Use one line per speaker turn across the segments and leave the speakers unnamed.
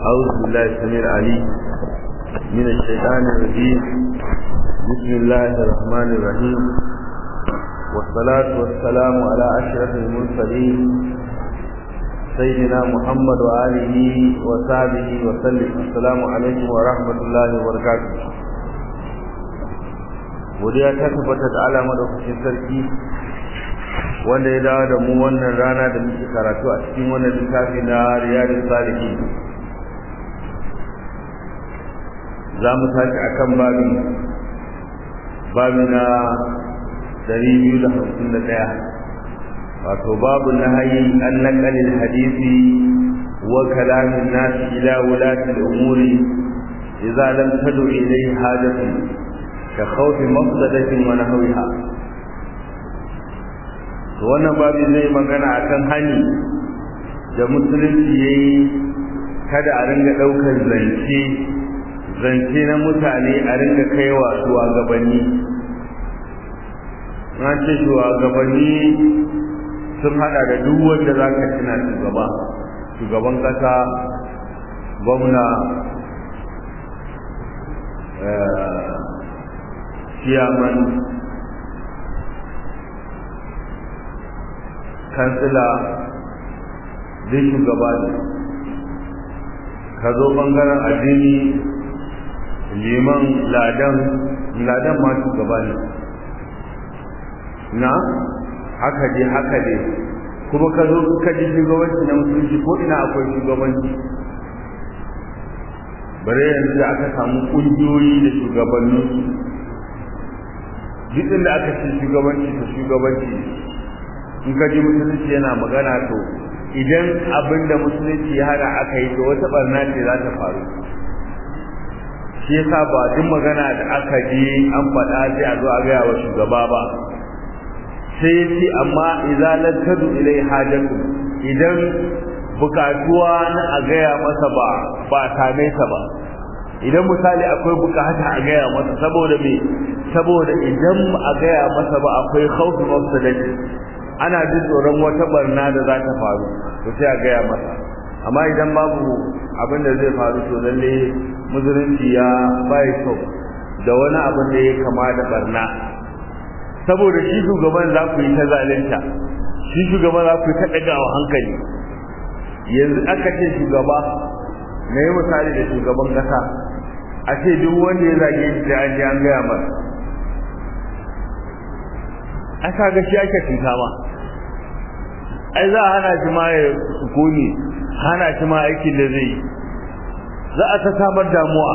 أعوذ بالله السميع العليم من الشيطان الرجيم بسم الله الرحمن الرحيم والصلاة والسلام على أشرف المرسلين سيدنا محمد وآله وصحبه وسلم السلام عليكم ورحمة الله وبركاته godiya ta tabbata da ala madaukakin sarki wanda ya dawo da mu wannan rana da muke karatu a cikin wannan littafi na riyadus salihin za mu tashi akan babi babi na 251 wato babu nahayi an naqalil hadisi wa kalamin nas ila wulati al-umuri idza lam tadu ilayhi hajatun ka khawfi mafsadatin wa nahwiha to wannan babu zai magana akan hani da musulunci yayi kada a ringa daukar zance zance na mutane a ringa kaiwa shugabanni na ce shugabanni sun hada da duk wanda za ka tuna shugaba shugaban kasa gwamna ciyaman kansila duk shugaba ne ka zo bangaren addini liman ladan ladan ma shugaba ne na haka je haka je kuma ka zo ka ji shugabanci na musulunci ko ina akwai shugabanci bare yanzu da aka samu ƙungiyoyi da shugabannin duk inda aka ce shugabanci to shugabanci in ka ji musulunci yana magana to idan abin da musulunci ya hana aka yi to wata barna ce za ta faru shi yasa ba duk magana da aka ji an faɗa sai a zo a gaya wa shugaba ba sai ya ce amma idza lam tadu ilai hajatu idan bukatuwa na a gaya masa ba ba same ta ba idan misali akwai bukata a gaya masa saboda me saboda idan a gaya masa ba akwai khawfi mafsadati ana jin tsoron wata barna da za ta faru to sai a gaya masa amma idan babu abin da zai faru to lalle musulunci ya bai so da wani abin da ya kama da barna saboda shi shugaban za ku yi ta zalunta shi shugaban za ku yi ta ɗagawa hankali yanzu aka ce shugaba na yi misali da shugaban ƙasa a ce duk wanda ya zage shi da an ji an gaya masa a kaga shi ake cuta ma ai za a hana shi ma ya sukuni hana shi ma aikin da zai yi za a ta samar damuwa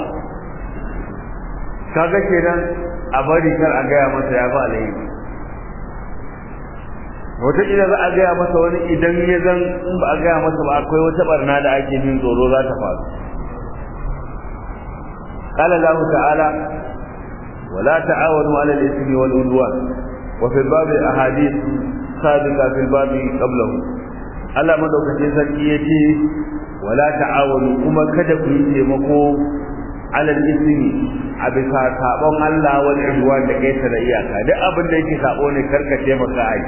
kaga kenan a bari kar a gaya masa ya ba alheri wataƙila za a gaya masa wani idan ya zan in ba a gaya masa ba akwai wata barna da ake jin tsoro za ta faru قال الله تعالى ولا تعاونوا على الإثم والعدوان وفي الباب أحاديث سابقة في الباب قبله Allah madaukakin sarki ya ce wala ta'awunu kuma kada ku yi taimako alal ismi a bisa sabon Allah wal ihwan da kai da iyaka duk abin da yake sabo ne karka taimaka ai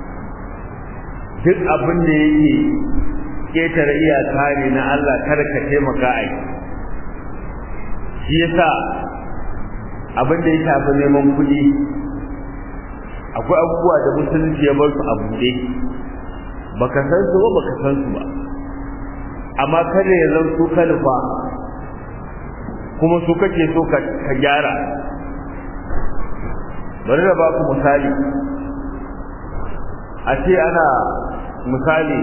duk abin da yake ketare iyaka ne na Allah karka taimaka ai shi yasa abin da ya shafi neman kuɗi akwai abubuwa da musulunci ya bar su a buɗe baka san su ba baka san su ba amma kada ya zan su kalfa kuma su kake so ka gyara bari da baku misali a ce ana misali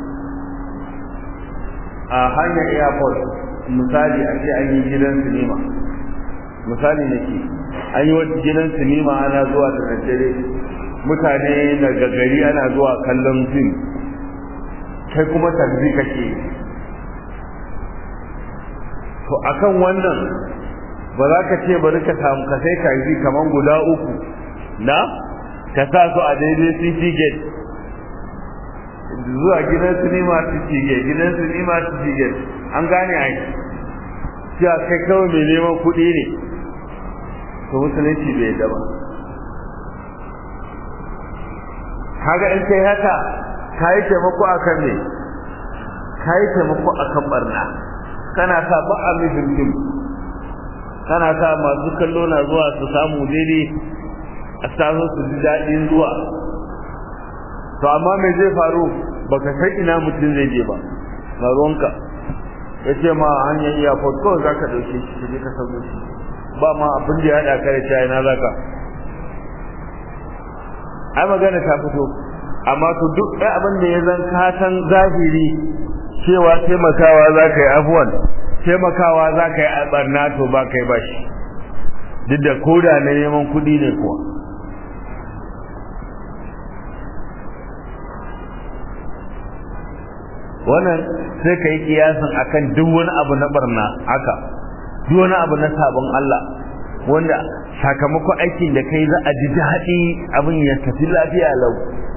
a hanyar airport misali a ce an yi gidan sinima misali nake an yi wata gidan sinima ana zuwa da daddare mutane daga gari ana zuwa kallon fim kai kuma tarzi kake to akan wannan ba za ka ce bari ka samu ka sai tarzi kaman guda uku na ka sa su a daidai city gate zuwa gidan sinima city gate gidan sinima city gate an gane ai cewa kai kawai mai neman kuɗi ne to musulunci bai yadda ba kaga in kai haka ka yi taimako a kan ne ka yi taimako a kan barna kana sa ba a mifin kana sa masu kallo na zuwa su samu daidai a samu su ji daɗin zuwa to amma me zai faru baka san ina mutum zai je ba na ruwanka ya ce ma hanyar airport kawai za ka ɗauke shi ka je ka sauke shi ba ma abin da ya haɗa ka da cewa ina za ka ai magana ta fito amma to duk ɗaya abin da ya zan ka san zahiri cewa taimakawa za ka yi afuwan taimakawa za ka yi a ɓarna to ba ka yi ba shi duk da koda na neman kuɗi ne kuwa wannan sai ka yi kiyasin akan duk wani abu na barna haka duk wani abu na sabon Allah wanda sakamakon aikin da kai za a ji daɗi abin ya tafi lafiya lau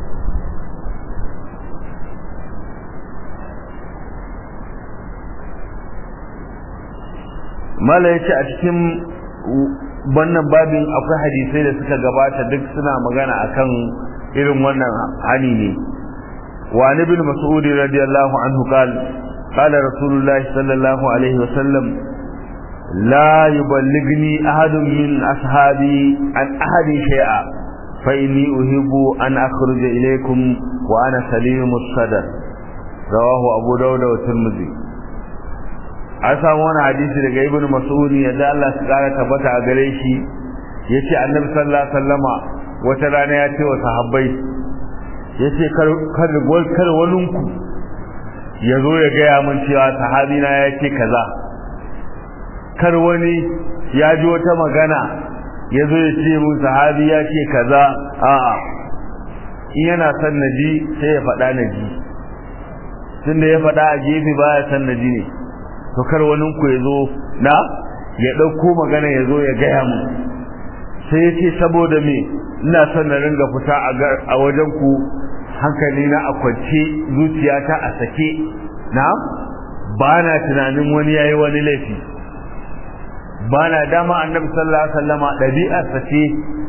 mala ya ce a cikin wannan babin akwai hadisai da suka gabata duk suna magana akan irin wannan hani ne وعن ابن مسعود رضي الله عنه قال قال رسول الله صلى الله عليه وسلم لا يبلغني أحد من أصحابي عن أحد شيئا فإني أحب أن أخرج إليكم وأنا سليم الصدر رواه أبو داود والترمذي an samu wani hadisi daga ibn mas'ud yadda Allah su kara tabbata a gare shi yace annabi sallallahu alaihi wasallama wata rana ya ce wa sahabbai ya ce kar waninku ya zo ya gaya min cewa sahabina ya ce kaza kar wani ya ji wata magana ya zo ya ce mun sahabi ya ce kaza a'a in yana son na ji sai ya faɗa na ji tunda ya faɗa a gefe baya son na ji ne to kar waninku ya zo na ya ɗauko magana ya zo ya gaya mun sai ya ce saboda me ina son na ringa fita a wajen ku hankali na a kwance zuciyata a sake na ba na tunanin wani yayi wani laifi ba na dama annabi sallallahu alaihi wasallama ɗabi'ar sa ce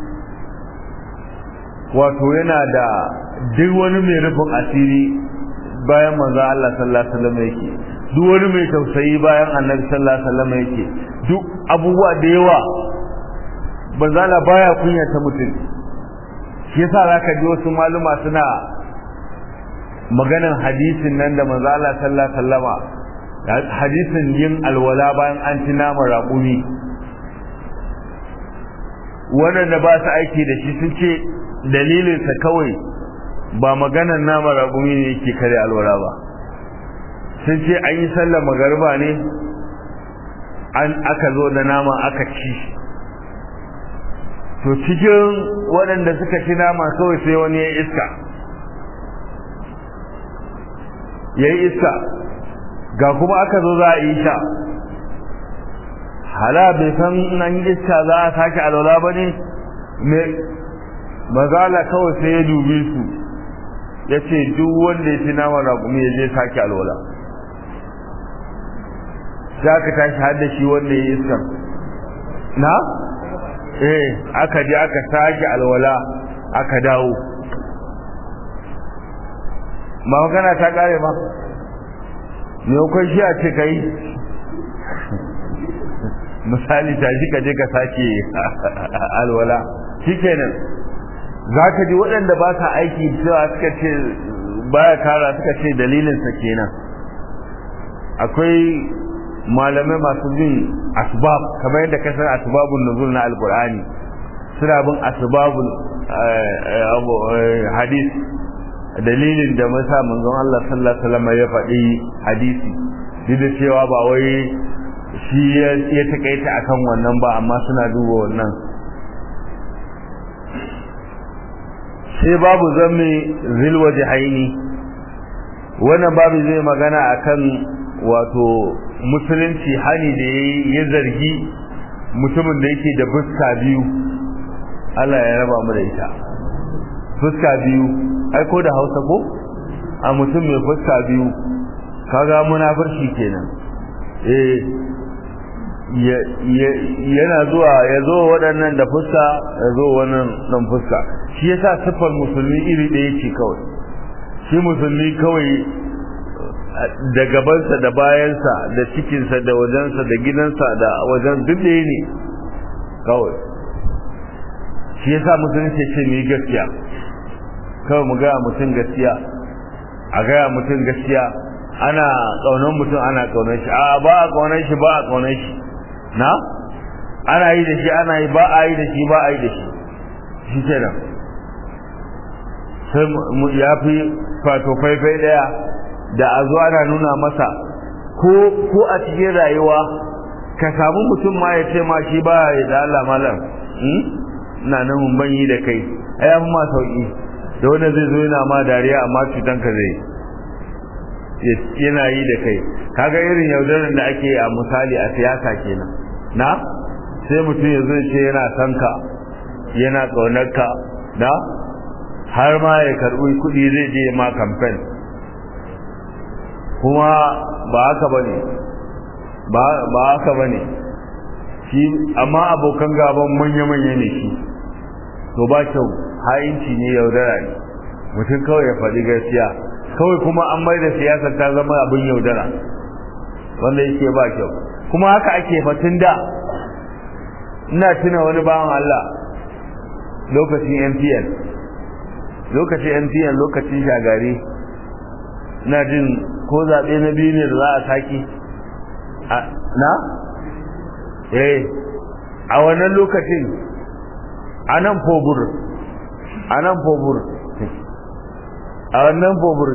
wato yana da duk wani mai rufin asiri bayan manzo Allah sallallahu alaihi wasallam yake duk wani mai tausayi bayan annabi sallallahu alaihi wasallam yake duk abubuwa da yawa banzala baya kunyata mutum shi yasa zaka ji wasu maluma suna maganan hadisin nan da manzo Allah sallallahu alaihi wasallama hadisin yin alwala bayan an ci naman raƙumi waɗanda ba su aiki da shi sun ce dalilinsa kawai ba maganan naman raƙumi ne yake kare alwala ba sun ce an yi sallar magariba ne an aka zo da nama aka ci to cikin waɗanda suka ci nama kawai sai wani ya iska ya yi iska ga kuma aka zo za a yi sha hala bai san nan iska za a sake alwala ba ne mazala kawai sai ya dubi su ya ce duk wanda ya ci nama raƙumi ya je sake alwala za ka tashi har da shi wanda ya yi iskar na? eh aka je aka sake alwala aka dawo ba magana ta kare ba me kai shi a ce kai misali ta shi ka je ka sake alwala shikenan za ka ji waɗanda ba sa aiki cewa suka ce baya kara suka ce dalilinsa kenan akwai malamai masu bin asbab kamar yadda ka san asbabun nuzul na alqur'ani suna bin asbabul hadis dalilin da masa manzon Allah sallallahu alaihi wasallam ya faɗi hadisi duk da cewa ba wai shi ya takaita akan wannan ba amma suna duba wannan sai babu zamme zilwaje haini wannan babu zai magana akan wato musulunci hani da ya zargi mutumin da yake da fuska biyu Allah ya raba mu da ita fuska biyu ai ko da Hausa ko a mutum mai fuska biyu kaga munafurci kenan eh yana zuwa ya zo waɗannan da fuska ya zo wannan nan fuska shi yasa siffar musulmi iri ɗaya ce kawai shi musulmi kawai da gabansa da bayansa da cikinsa da wajensa da gidansa da wajen duk da ne kawai shi yasa musulunci ce mu yi gaskiya kawai mu gaya mutum gaskiya a gaya mutum gaskiya ana ƙaunar mutum ana ƙaunar shi a ba a ƙaunar shi ba a ƙaunar shi na ana yi da shi ana yi ba a yi da shi ba a yi da shi shi kenan sai ya fi fato faifai daya da a zo ana nuna masa ko ko a cikin rayuwa ka samu mutum ma ya ce ma shi ba ya da Allah malam ina nan mun banyi da kai ai an ma sauki da wanda zai zo yana ma dariya amma cutan ka zai yana yi da kai kaga irin yaudarar da ake a misali a siyasa kenan na sai mutum ya zo ce yana son ka yana ƙaunar ka na har ma ya karɓi kuɗi zai je ma kamfen kuma ba haka bane ba ba haka bane shi amma abokan gaban manya-manya ne shi to ba kyau ha'inci ne yaudara ne mutum kawai ya faɗi gaskiya kawai kuma an mai da siyasar ta zama abin yaudara wanda yake ba kyau kuma haka ake fatin da ina tuna wani bawan Allah lokacin MTN lokacin MTN lokacin shagari ina jin ko zaɓe na biyu ne da za a saki na? eh a wannan lokacin a nan fobur a nan fobur a wannan fobur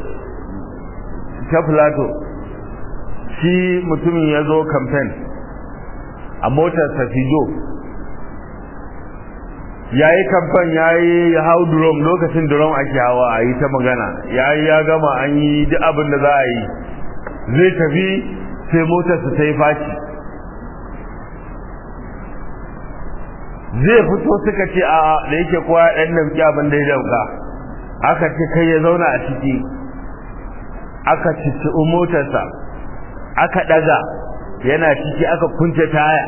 ta plato shi mutumin ya zo kamfen a motar safijo ya yi kamfen ya yi hau drum lokacin drum ake hawa a yi ta magana ya yi ya gama an yi duk abin da za a yi zai tafi sai motarsa ta yi faci zai fito suka ce a da yake kowa ɗan damki abin da ya dauka aka ce kai ya zauna a ciki aka cici motarsa aka ɗaga yana ciki aka kunce taya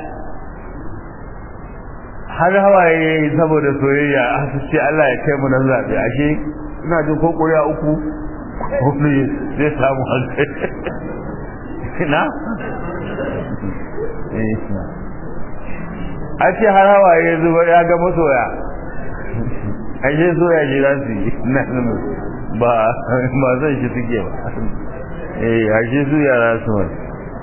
har hawaye ya yi saboda soyayya a su ce Allah ya kai mu nan zaɓe ashe ina jin ko ƙuri'a uku ko zai samu hankali na a ce har hawaye zuba ya ga masoya ashe soya shi za su yi na ba ba zan shi suke ba eh ashe su yara su wani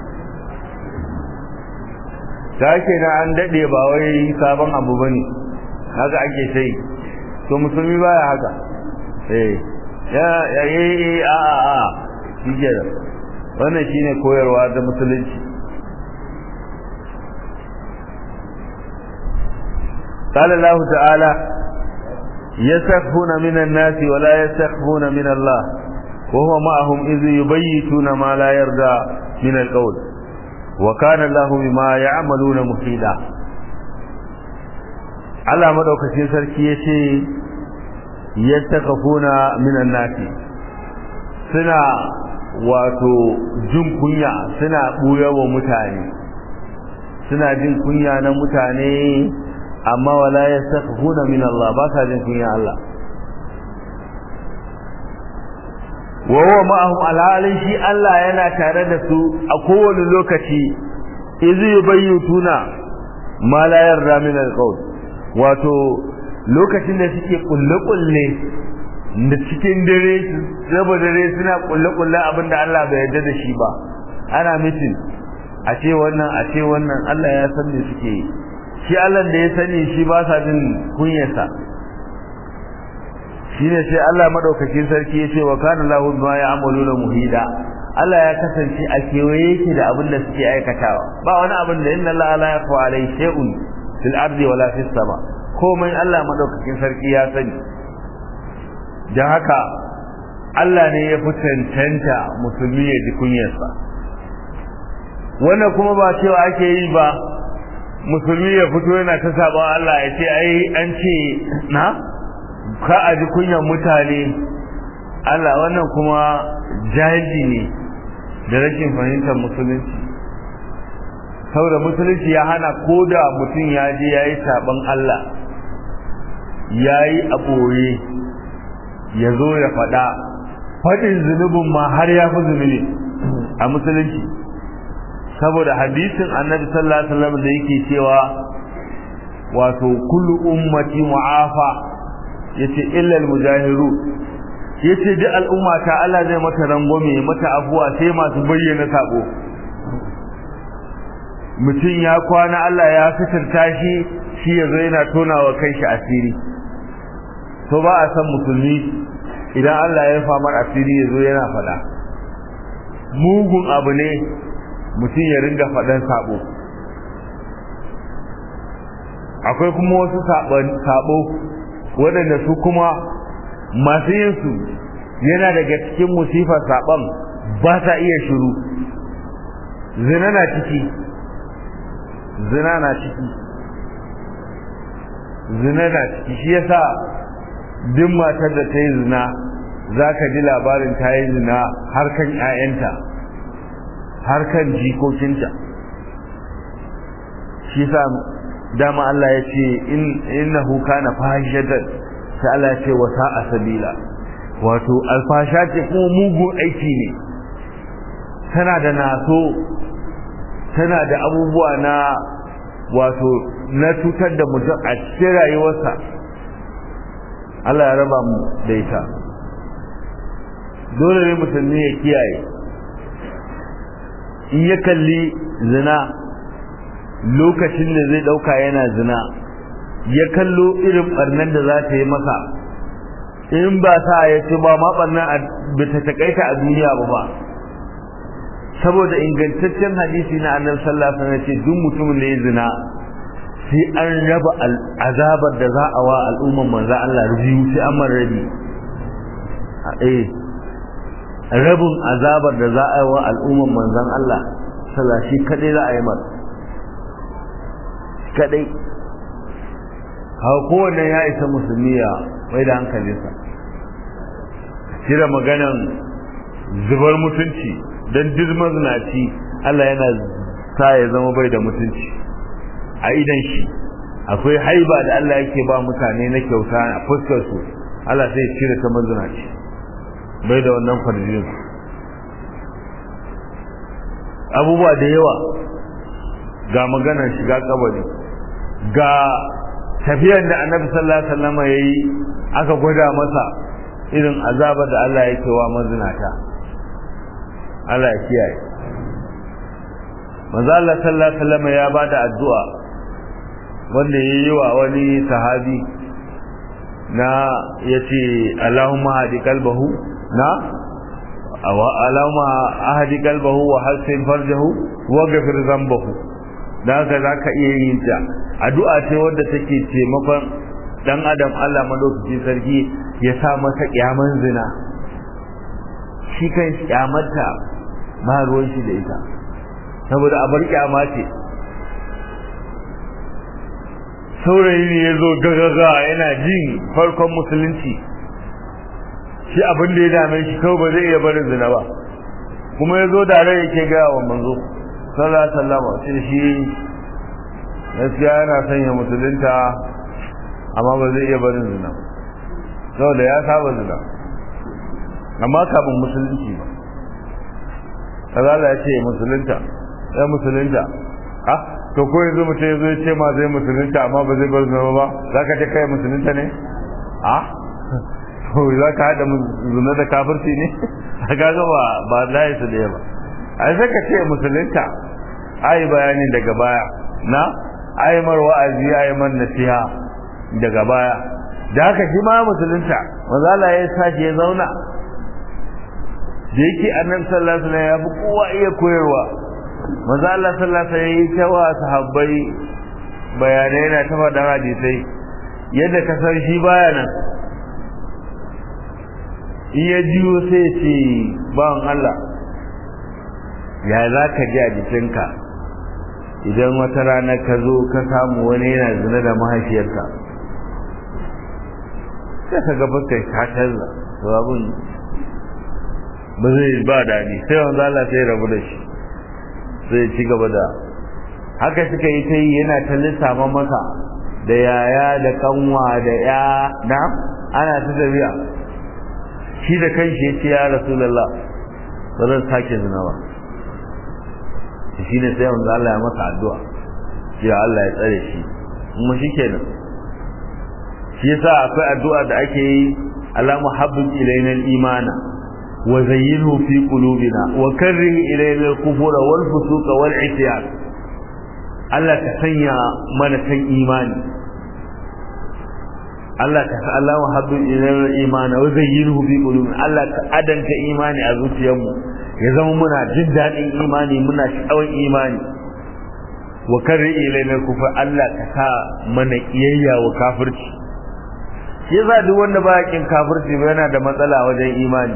ta ke na an daɗe ba wai sabon abu ba ne haka ake sai to musulmi baya haka eh ya yi a a a shi ke da wannan shi ne koyarwa da musulunci قال الله تعالى يستخفون من الناس ولا يستخفون من الله وهو معهم إذ يبيتون ما لا يرضى من القول وكان الله بما يعملون محيطا Allah madaukakin sarki yace yastakafuna minan nasi suna wato jin kunya suna buya wa mutane suna jin kunya na mutane amma wala yastakafuna min Allah ba sa jin kunya Allah wa huwa ma'ahum alhalin shi Allah yana tare da su a kowane lokaci iz yubayyituna ma la yarda min alqawl wato lokacin da suke kulle kulle da cikin dare raba dare suna kulle kulle abinda Allah bai yarda da shi ba ana mitin a ce wannan a ce wannan Allah ya san me suke yi shi Allah da ya sani shi ba sa jin kunyarsa shine sai Allah madaukakin sarki yace wa kana lahu ma ya'maluna muhida Allah ya kasance a kewaye yake da abin da suke aikatawa ba wani abin da inna Allah la yakhfa alayhi shay'un fil ardi wala fis sama komai Allah madaukakin sarki ya sani dan haka Allah ne ya fi cancanta musulmi ya ji kunyarsa wannan kuma ba cewa ake yi ba musulmi ya fito yana ta sabon Allah ya ce ai an ce na ka a ji kunyan mutane Allah wannan kuma jahilci ne da rashin fahimtar musulunci saboda musulunci ya hana ko da mutum ya je ya yi saɓon Allah ya yi a ɓoye ya zo ya faɗa faɗin zunubin ma har ya fi zunubi a musulunci saboda hadisin annabi sallallahu alaihi wasallam da yake cewa wato kullu ummati mu'afa yace illa al-mujahiru yace duk al'umma ta Allah zai mata rangwame mata afuwa sai masu bayyana sabo mutum ya kwana Allah ya fitarta shi shi yazo yana tonawa kanshi asiri to ba a san musulmi idan Allah ya famar asiri yazo yana fada mugun abu ne mutum ya ringa fadan sabo akwai kuma wasu sabo waɗanda su kuma masu yin su yana daga cikin musifar saban ba sa iya shiru zina na ciki zina na ciki zina na ciki shi yasa duk matar da ta yi zina za ka ji labarin ta yi zina har kan 'ya'yanta har kan jikokinta shi sa dama Allah ya ce innahu kana fahishatan sai Allah ya ce wa sa'a sabila wato alfasha ce kuma mugun aiki ne tana da naso tana da abubuwa na wato na cutar da mutum a cikin rayuwarsa Allah ya raba mu da ita dole ne musulmi ya kiyaye in ya kalli zina lokacin da zai dauka yana zina ya kallo irin barnan da za ta yi masa in ba sa ya ce ba ma barnan ba ta takaita a duniya ba ba saboda ingantaccen hadisi na annabi sallallahu alaihi wasallam ce duk mutumin da ya zina sai an raba azabar da za a wa al'umman manzo Allah biyu sai an man rabi eh rabin azabar da za a yi wa al'umman manzon Allah sallallahu shi kadai za a yi masa kadai haka kowanne ya isa musulmi ya mai da hankalinsa cire maganan zubar mutunci don duk mazinaci Allah yana sa ya zama bai da mutunci a idan shi akwai haiba da Allah yake ba mutane na kyauta a fuskar su Allah sai cire ta mazinaci bai da wannan farjin abubuwa da yawa ga maganar shiga kabari ga tafiyar da annabi sallallahu alaihi wasallam yayi aka gwada masa irin azaba da Allah yake wa mazinata Allah ya kiyaye manzo Allah sallallahu alaihi wasallam ya bada addu'a wanda yayi wa wani sahabi na yace Allahumma hadi qalbahu na aw Allahumma ahdi qalbahu wa hasin farjahu wa ghfir dhanbahu da haka zaka iya yin ta addu'a ce wadda take taimakon dan adam Allah madaukakin sarki ya sa masa kyaman zina shi kan kyamarta ba ruwan shi da ita saboda abar kyama ce saurayi ne ya zo gagaga yana jin farkon musulunci shi abin da ya dame shi kawai ba zai iya barin zina ba kuma ya zo da rai yake gaya wa manzo sallallahu alaihi wasallam sai shi gaskiya yana sanya musulunta amma ba zai iya barin zina saboda ya saba zina amma kafin musulunci ba kazala ya ce musulunta ya musulunta ha to ko yanzu mutum ya zo ya ce ma zai musulunta amma ba zai bar zina ba za ka ce kai musulunta ne ha to za ka haɗa zina da kafirci ne a gaga ba ba layi su da ba ai sai ka ce musulunta ai bayanin daga baya na ai mar wa'azi ai man nasiha daga baya da haka shi ma musulunta manzo Allah ya sashi ya zauna da yake annabi sallallahu alaihi wasallam ya fi kowa iya koyarwa manzo Allah sallallahu alaihi wasallam ya yi tawa sahabbai bayanai na ta faɗa hadisai yadda ka san shi baya nan in ya jiyo sai ya ce bawan Allah ya za ka ji a jikinka idan wata rana ka zo ka samu wani yana zina da mahaifiyarka sai ka gaba kai ka canza to abun ba zai ba daɗi sai wanzu Allah sai rabu da shi zai ci gaba da haka suka yi ta yi yana ta lissafa masa da yaya da kanwa da ya na ana ta tafiya shi da kanshi ya ce ya rasulullah ba zan sake zina ba shi ne sai manzo Allah ya masa addu'a ya Allah ya tsare shi kuma shikenan shi yasa akwai addu'a da ake yi ala muhabbin ilayna al-imana wa zayyinhu fi qulubina wa karrih ilayna al-kufra wal fusuqa wal isyan Allah ka sanya mana san imani Allah ka sa Allah muhabbin ilayna al-imana wa zayyinhu fi qulubina Allah ka adanta imani a zuciyarmu ya zama muna jin daɗin imani muna sha'awar imani wa karri ilaina kufa Allah ka sa mana kiyayya wa kafirci shi yasa duk wanda ba yakin kafirci ba yana da matsala wajen imani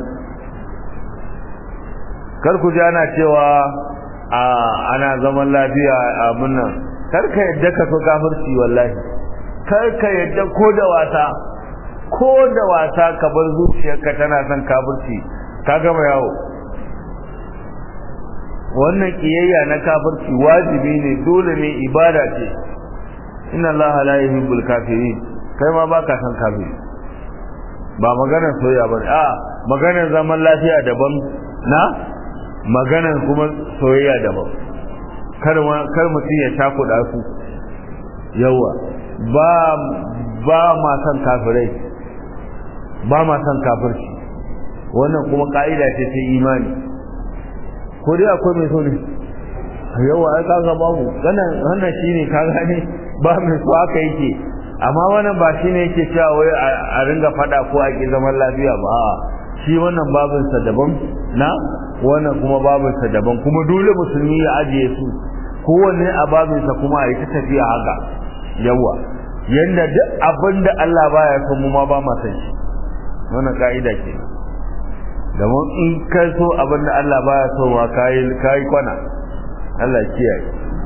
kar ku ji ana cewa a ana zaman lafiya a munnan kar ka yadda ka so kafirci wallahi kar ka yadda ko da wasa ko da wasa ka bar zuciyarka tana son kafirci ka gama yawo wannan kiyayya na kafirci wajibi ne dole ne ibada ce inna allaha la yuhibbul kafirin kai ma baka san kafiri ba maganar soyayya bane a maganar zaman lafiya daban na maganar kuma soyayya daban kar kar mutum ya takuda su yawa ba ba ma san kafirai ba ma san kafirci wannan kuma ka'ida ce ta imani ko dai akwai mai so ne yawa ai kaga babu wannan wannan shine ka gane ba mai so aka yake amma wannan ba shine yake cewa wai a ringa fada ko a ki zaman lafiya ba shi wannan babin sa daban na wannan kuma babin sa daban kuma dole musulmi ya ajiye su kowanne a babin sa kuma a yi ta tafiya haka yawa yanda duk abin da Allah baya son mu ma ba ma san shi wannan ka'ida kenan domin in ka so abin da Allah baya so wa kayi kayi kwana Allah kiyaye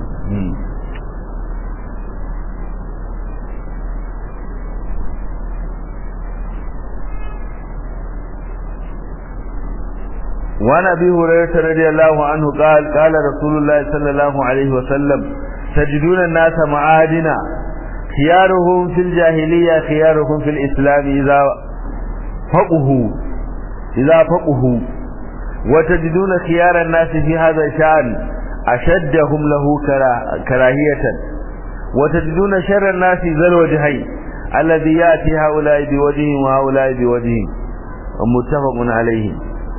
وعن ابي هريره رضي الله عنه قال قال رسول الله صلى الله عليه وسلم تجدون الناس معادنا خيارهم في الجاهليه خيارهم في الاسلام اذا فقهوا إذا فقهوا وتجدون خيار الناس في هذا الشأن أشدهم له كراهية وتجدون شر الناس ذا الوجهين الذي يأتي هؤلاء بوجههم وهؤلاء بوجههم ومتفق عليه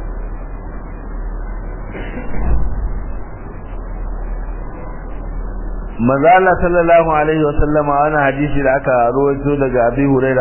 maza Allah sallallahu alaihi wa sallama wani hadisi da aka rawaito daga Abi Huraira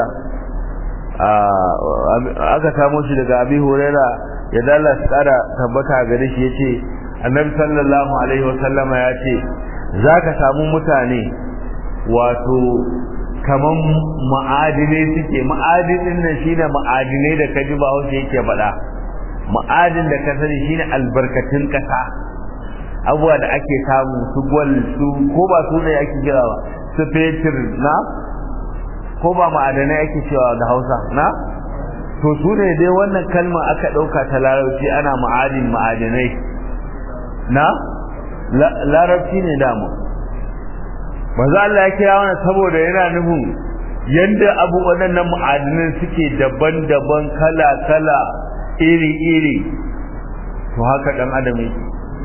aka samo shi daga Abi Huraira ya dalla su kara tabbata gare shi yace Annabi sallallahu alaihi wa sallama yace zaka samu mutane wato kaman ma'adinai suke ma'adinin nan shine ma'adinai da kaji ba hausa yake faɗa ma'adin da ka sani shine albarkatun kasa abuwa da ake samu su gwal su ko ba su ne ake kira ba su fetur na ko ba ma'adanai ake cewa da hausa na to su ne dai wannan kalma aka ɗauka ta larabci ana ma'adin ma'adanai na larabci ne damu maza Allah ya kira wannan saboda yana nufin yanda abu waɗannan ma'adinan suke daban-daban kala-kala iri-iri to haka ɗan adam yake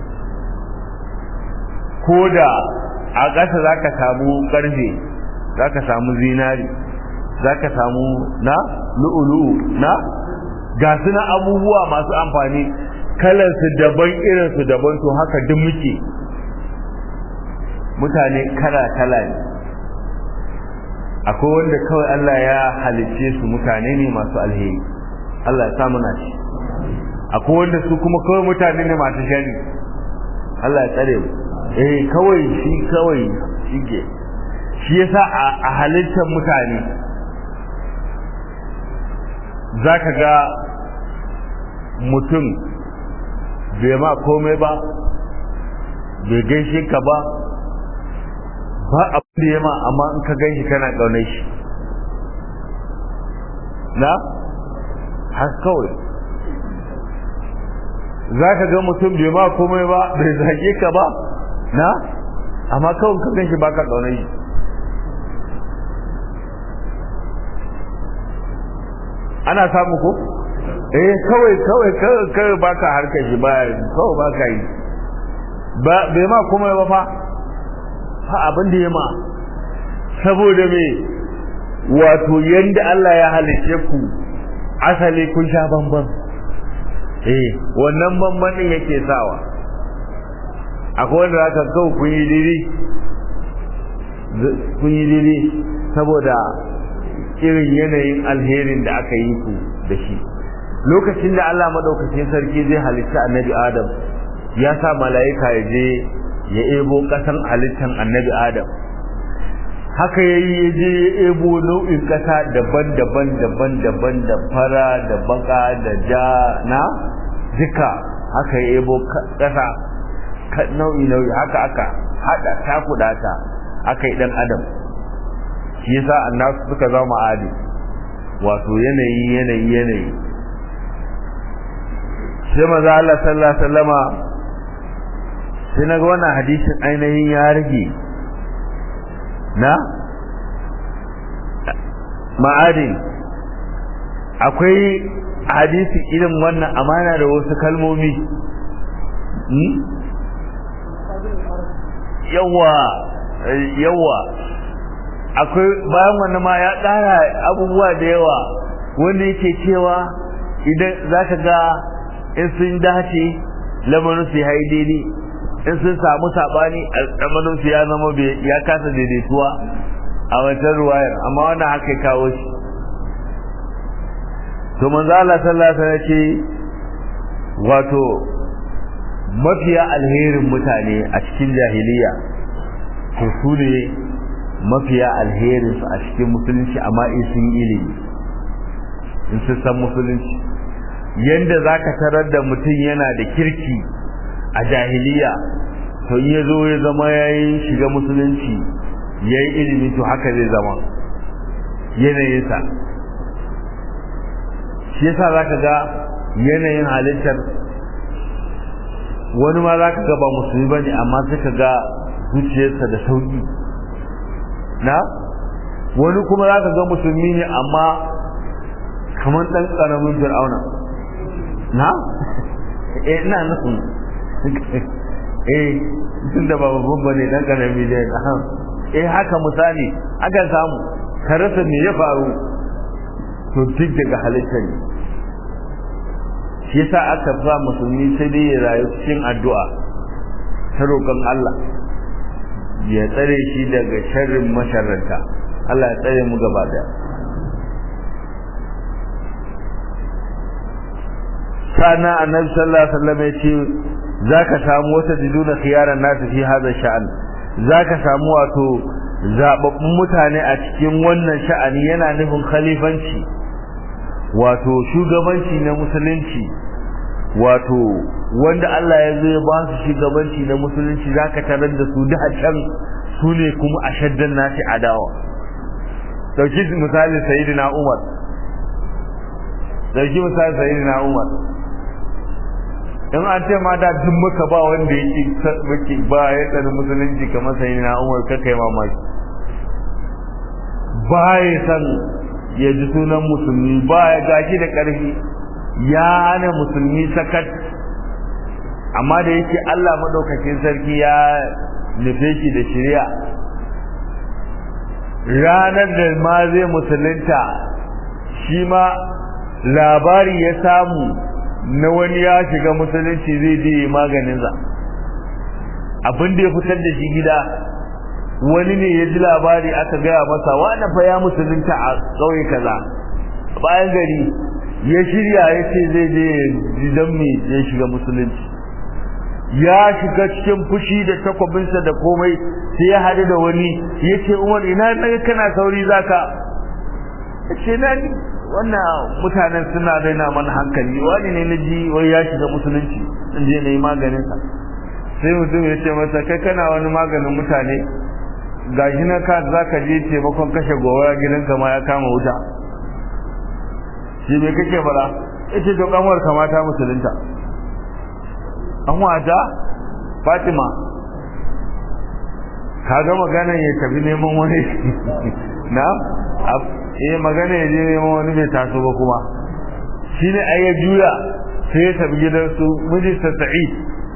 ko da a ƙasa za ka samu ƙarfe za ka samu zinari za ka samu na lu'ulu'u na ga su na abubuwa masu amfani kalarsu daban irinsu daban to haka duk muke mutane kala-kala ne akwai wanda kawai Allah ya halicce su mutane ne masu alheri Allah ya samu na shi akwai wanda su kuma kawai mutane ne masu shari Allah ya tsare mu eh kawai shi kawai shi ke shi yasa a halittar mutane zaka ga mutum bai ma komai ba bai gaishe ka ba ba abin da ya ma amma in ka gaishe kana ƙaunar shi na har kawai za ka ga mutum bai ma komai ba bai zage ka ba na amma kawai ka gan shi ba ka ƙaunar shi ana samu ko eh kawai kawai kawai baka harkar shi ba kawai baka yi ba bai ma kuma ba fa fa abin da ya ma saboda me wato yanda Allah ya halice ku asali kun sha bamban eh wannan bamban din yake sawa akwai wanda zaka kawo kun yi diri kun yi diri saboda irin yanayin alherin da aka yi ku da shi lokacin da Allah madaukakin sarki zai halitta annabi Adam ya sa mala'ika ya je ya ebo kasan halittan annabi Adam haka yayi ya je ya ebo nau'in kasa daban-daban daban-daban da fara da baka da ja na duka haka ya ebo kasa nau'i nau'i haka aka hada takudata aka yi dan adam shi yasa annasu suka zama adi wato yanayi yanayi yanayi sai maza Allah sallallahu alaihi wasallama sai naga wannan hadisin ainihin ya rage na ma'adin akwai hadisi irin wannan amana da wasu kalmomi yawa yawa akwai bayan wannan ma ya ƙara abubuwa da yawa wanda yake cewa idan za ka ga in sun dace lamarin su ya yi daidai in sun samu saɓani lamarin su ya zama ya kasa daidaituwa a wancan ruwayar amma wannan haka kawo shi to manzo Allah sallallahu alaihi wasallam ce wato mafiya alherin mutane a cikin jahiliya to su ne mafiya alherin su a cikin musulunci amma in sun ilimi in sun san musulunci yanda zaka tarar da mutum yana da kirki a jahiliya to in ya zo ya zama yayin shiga musulunci yayi ilimi to haka zai zama yanayinsa shi yasa zaka ga yanayin halittar wani ma zaka ga ba musulmi bane amma sai ka ga zuciyarsa da sauki na wani kuma zaka ga musulmi ne amma kamar dan karamin fir'auna na eh ina nufin eh tun da ba babban bane dan karami ne eh haka misali akan samu ka rasa me ya faru to duk daga halitta ne shi yasa aka fa musulmi sai dai ya rayu cikin addu'a ta roƙon Allah ya tsare shi daga sharrin masharranta Allah ya tsare mu gaba daya sana annabi sallallahu alaihi wasallam ya ce zaka samu wata diduna khiyaran nasu fi hada sha'an zaka samu wato zababbun mutane a cikin wannan sha'ani yana nufin khalifanci wato shugabanci na musulunci wato wanda Allah ya zo ya ba su shugabanci na musulunci zaka tarar da su da can su ne kuma ashaddan nasi adawa dauki misali sayyidina Umar dauki misali sayyidina Umar in an ce ma da duk muka ba wanda yake muke ba ya tsari musulunci kamar sayyidina Umar ka kai mamaki ba ya san ya ji sunan musulmi ba ya gashi da ƙarfi ya hana musulmi sakat amma da yake Allah madaukakin sarki ya nufe shi da shari'a ranar da ma zai musulunta shi ma labari ya samu na wani ya shiga musulunci zai je maganinsa abin da ya fitar da shi gida wani ne ya ji labari aka gaya masa wani fa ya musulunta a ƙauye kaza bayan gari ya shirya ya ce zai je gidan mai ya shiga musulunci ya shiga cikin fushi da takwabinsa da komai sai ya haɗu da wani ya ce umar ina naga kana sauri zaka ya ce na ni wannan mutanen suna raina mana hankali wani ne na ji wai ya shiga musulunci in je na yi maganinsa sai mutum ya ce masa kai kana wani maganin mutane gashi na ka za ka je taimakon kashe gobara gidanka ma ya kama wuta shi me kake fara ita to kanwar kamata musulunta an wata fatima kaga magana ya tafi neman wani na eh magana ya je neman wani bai taso ba kuma shine ai ya juya sai ya tafi gidansu mijinsa sa'id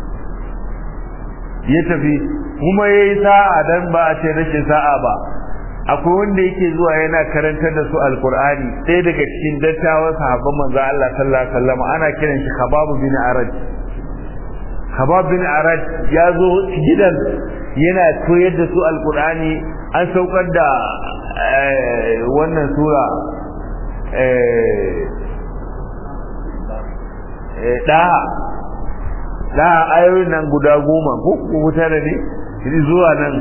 ya tafi kuma ya yi sa'a dan ba a ce rashin sa'a ba akwai wanda yake zuwa yana karantar da su alkur'ani ɗaya daga cikin dattawan sahabban manzo Allah sallallahu alaihi wasallam ana kiran shi Khabab bin Arad Khabab bin Arad ya zo gidan yana koyar da su alkur'ani an saukar da wannan sura ɗaha ɗaha ayoyin nan guda goma ko kuma tare ne zuwa nan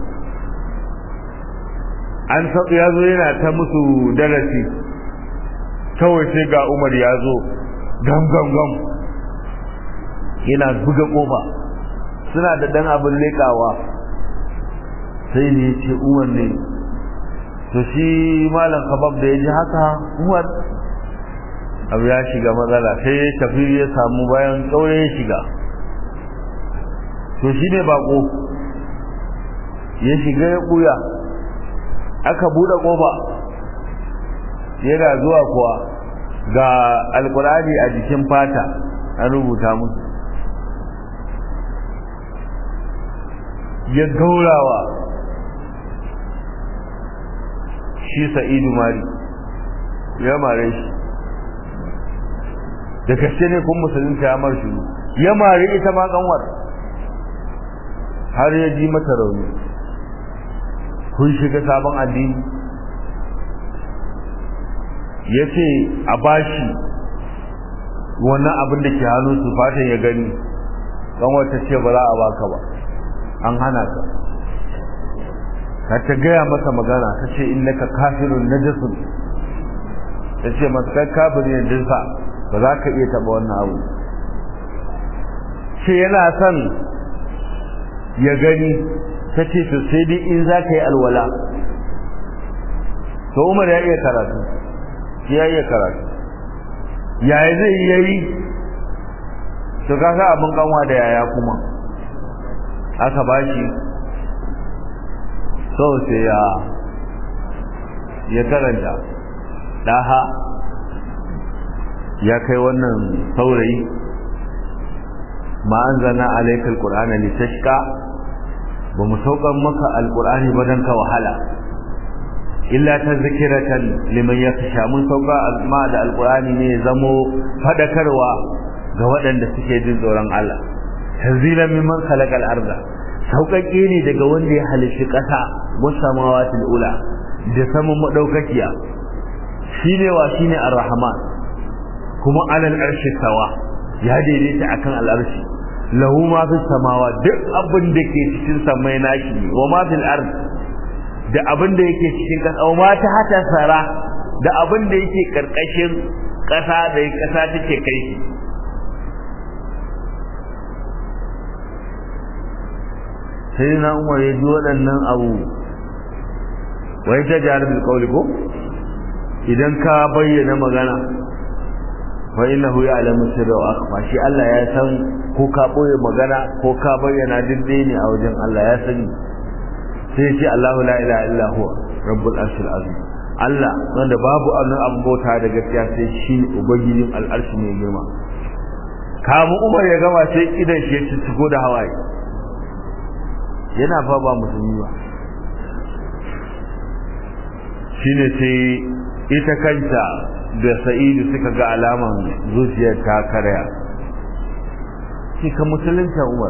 an ya zo yana ta musu darasi kawai sai ga umar ya zo gam gam gam yana buga kofa suna da dan abin lekawa sai ne ce umar ne to shi malam kabab da ya ji haka umar abu ya shiga matsala sai ya tafi ya samu bayan tsaure ya shiga to shi ne bako ya shiga ya buya aka buɗe ƙofa yana zuwa kuwa ga alkurani a jikin fata an rubuta musu ya gaurawa shi sa'idu mari ya mare shi da gaske ne kun musulunta ya mar shi ya mare ita ma kanwar har ya ji mata rauni kun shiga sabon addini ya ce a bashi wannan abin da ke hannu su fatan ya gani kanwar ta ce ba za a baka ba an hana ka ka ta gaya masa magana ta ce innaka kafirun najasun ta ce masu kai kafirin jinsa ba za ka iya taba wannan abu ce yana son ya gani ta ce to sai dai in za ka yi alwala to umar ya iya karatu ya iya karatu yaya zai yayi to ka sa abin kanwa da yaya kuma aka bashi so sai ya ya karanta daha ya kai wannan saurayi ma anzalna alayka alqur'ana litashqa ba mu saukan maka alqur'ani ba dan ka wahala illa tazkiratan liman yakhsha mun sauka ma da alqur'ani ne zamo fadakarwa ga waɗanda suke jin tsoron Allah tanzilan mimman khalaqal arda sauƙaƙe ne daga wanda ya halishi ƙasa wasamawatil ula da saman madaukakiya shine wa shine ar-rahman kuma alal arshi sawa ya daidaita akan al-arshi lahu ma fi samawa duk abin da ke cikin samai nashi ne wa ma fil ard da abin da yake cikin ƙasa wa ma ta hata sara da abin da yake karkashin ƙasa da ƙasa take kai shi sai na umar ya ji waɗannan abu wai ta jihar bilkawli ko idan ka bayyana magana fa innahu ya'lamu sirra wa akhfa shi Allah ya san ko ka boye magana ko ka bayyana diddai ne a wajen Allah ya sani sai ce Allahu la ilaha illa huwa rabbul arshil azim Allah wanda babu annan abu bauta da gaskiya sai shi ubangijin al'arshi mai girma kamu Umar ya gama sai idan shi ya ciko da hawaye yana fa ba musulmi ba shine sai ita kanta da sa'idu suka ga alaman zuciyar ta karya shi ka musulunta umar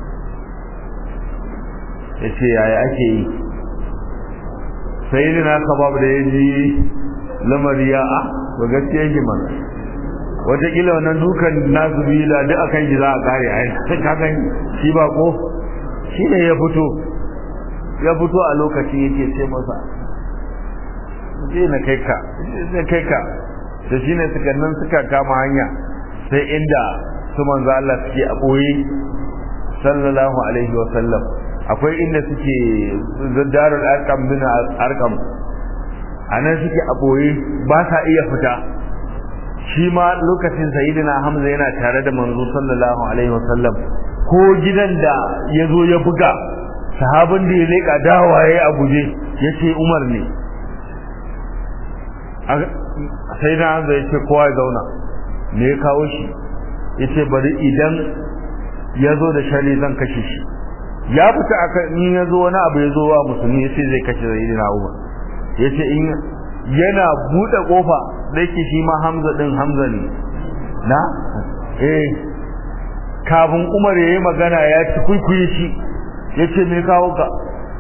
ya ce yaya ake yi sa'idu na kabab da ya ji lamari ya a ba gaskiya shi mana watakila wannan dukan nasu bila duk akan shi za a kare a kakan shi ba ko shi ne ya fito ya fito a lokacin yake ce masa je na kai ka je kai ka da shine suka nan suka kama hanya sai inda su manzo Allah suke a boye sallallahu alaihi wa sallam akwai inda suke zaddarul arqam bin arqam anan suke a boye ba sa iya fita shi ma lokacin sayyidina hamza yana tare da manzo sallallahu alaihi wa sallam ko gidan da ya zo ya buga sahabin da ya leƙa dawaye a guje ya ce umar ne sai na hanzu ya ce kowa ya zauna me ya kawo shi yace bari idan ya zo da shari zan kashe shi ya fita akan in ya zo wani abu ya zo wa musulmi yace zai kashe sayyidina Umar yace in yana bude kofa da yake shi ma Hamza din Hamza ne na eh kafin Umar yayi magana ya ci kuikuyi shi yace me kawo ka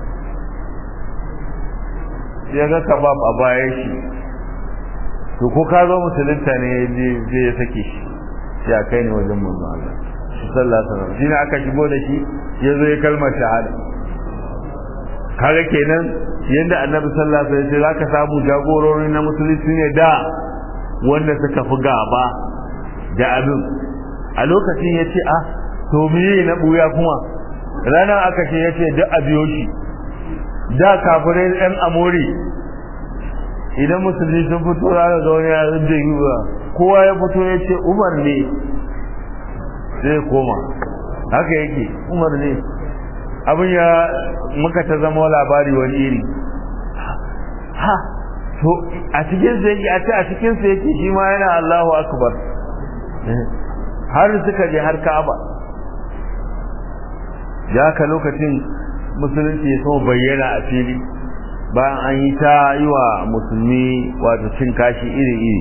ya ga kabab a bayan shi to ko ka zo musulunta ne zai ya sake shi sai a kai ne wajen manzo Allah sallallahu alaihi wasallam shine aka shigo da shi ya zo ya kalmar shahada kaga kenan yanda annabi sallallahu alaihi wasallam zaka samu jagorori na musulunci ne da wanda suka fi gaba da abin a lokacin ya ce ah to miye na buya kuma ranar aka ce ya ce duk a biyo shi da kafirai ɗan amori idan musulmi sun fito ranar ga wani yaran da yi ba kowa ya fito ya ce umar ne zai koma haka yake umar ne abin ya muka ta zama labari wani iri ha to a cikin sa yake a ce a cikin sa yake shi ma yana Allahu akbar har suka je har Ka'aba ya ka lokacin musulunci ya so bayyana a fili bayan an yi ta yi wa musulmi wato cin kashi iri-iri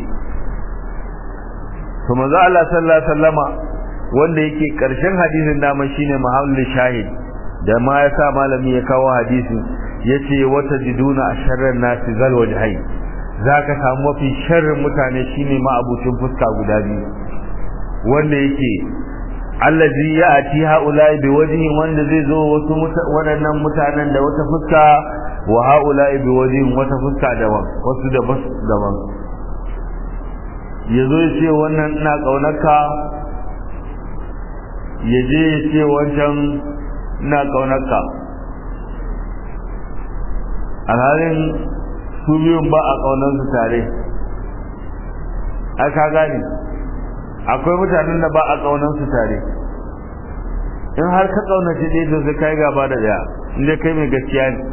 to manzo Allah sallallahu alaihi wasallama wanda yake karshen hadisin dama shine mahallin shahid da ma ya sa malami ya kawo hadisin yace wata jiduna asharran nasi zal wajhai zaka samu mafi sharrin mutane shine ma abucin fuska guda biyu wanda yake allazi ya'ti haula'i bi wajhin wanda zai zo wasu waɗannan mutanen da wata fuska wa haula'i bi wajhin wata fuska daban wasu da bas daban yazo ya ce wannan ina kaunarka yaje ya ce wancan ina kaunarka alhalin su biyun ba a kaunansu tare aka gane akwai mutanen da ba a kaunansu tare in har ka kaunace ɗaya to sai kai gaba da ɗaya inda kai mai gaskiya ne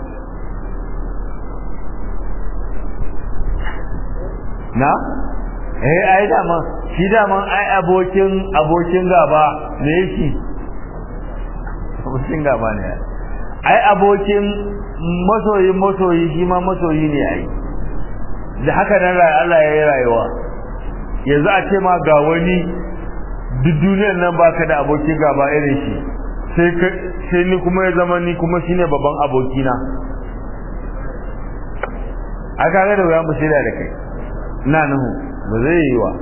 na eh ai dama shi dama ai abokin abokin gaba ne shi abokin gaba ne ai abokin masoyin masoyi shi ma masoyi ne ai da haka nan Allah ya yi rayuwa yanzu a ce ma ga wani duk duniyar nan baka da abokin gaba irin shi sai sai ni kuma ya zama ni kuma shine babban abokina a kaga da wuyan basira da kai na nuhu ba zai yi wa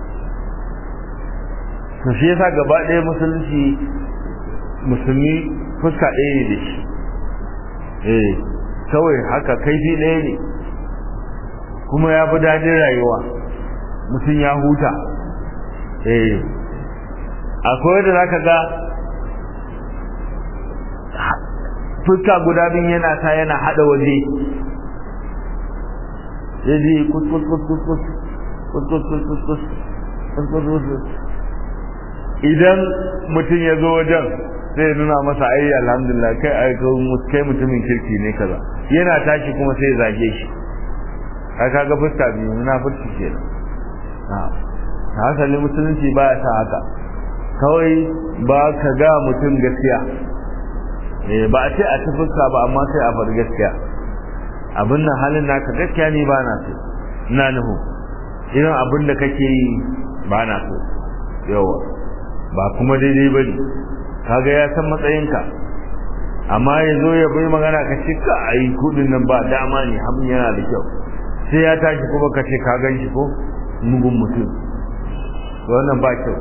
to shi yasa gaba ɗaya musulunci musulmi fuska ɗaya ne da shi eh kawai haka kaifi ɗaya ne kuma ya fi daɗin rayuwa mutum ya huta eh akwai da zaka ga fuska guda bin yana ta yana hada waje yaji kus kus kus kus kus kus kus kus kus kus kus kus kus kus idan mutum ya zo wajen sai ya nuna masa ai alhamdulillah kai ai kai mutumin kirki ne kaza yana tashi kuma sai ya zage shi ka kaga fuska biyu na fuska kenan hasali musulunci ba ya sa haka kawai ba ka ga mutum gaskiya ba a ce a ci fuska ba amma sai a bar gaskiya abin nan halin naka gaskiya ne ba na so ina nuhu irin abin da kake yi ba na so yawa ba kuma daidai ba ne kaga ya san matsayinka amma ya zo ya bai magana ka ce ka a yi kudin nan ba dama ne abin yana da kyau sai ya tashi kuma ka ce ka gan shi ko mugun mutum wannan ba kyau